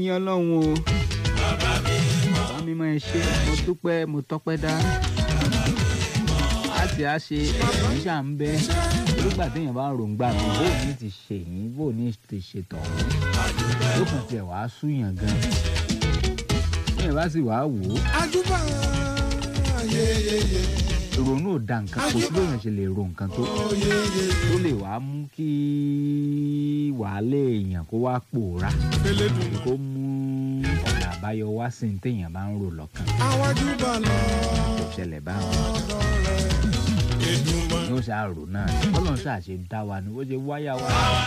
yín ọlọ́run o bàbá mi máa ń ṣe mo dúpẹ́ mo tọ́pẹ́ dá láti á ṣe ẹ̀yìn ṣà ń bẹ́ nígbà téèyàn bá ròǹgbà mi bó ní ti ṣe yín bó ní ti ṣe tọ̀hún ló kàn tiẹ̀ wàá súyàn gan téèyàn bá sì wàá wò ó ajúbà yeyeye ìrònú ò da nǹkan kò sí lóyún ṣe lè ro nǹkan tó yeye tó lè wàá mú kí wàhálà èèyàn kó wá pòórá elédùn kó mú ọ̀nà àbáyọ wá sí ní téèyàn bá ń rò lọ́kàn àwọn ajúbà lọ kò ṣẹlẹ̀ báwọn ọ̀dọ̀ rẹ̀ Èdùmàrè. ni ó ṣàrò náà ni bọ́lọ̀ ń ṣàṣe dá wa ni ó ṣe wáyà wá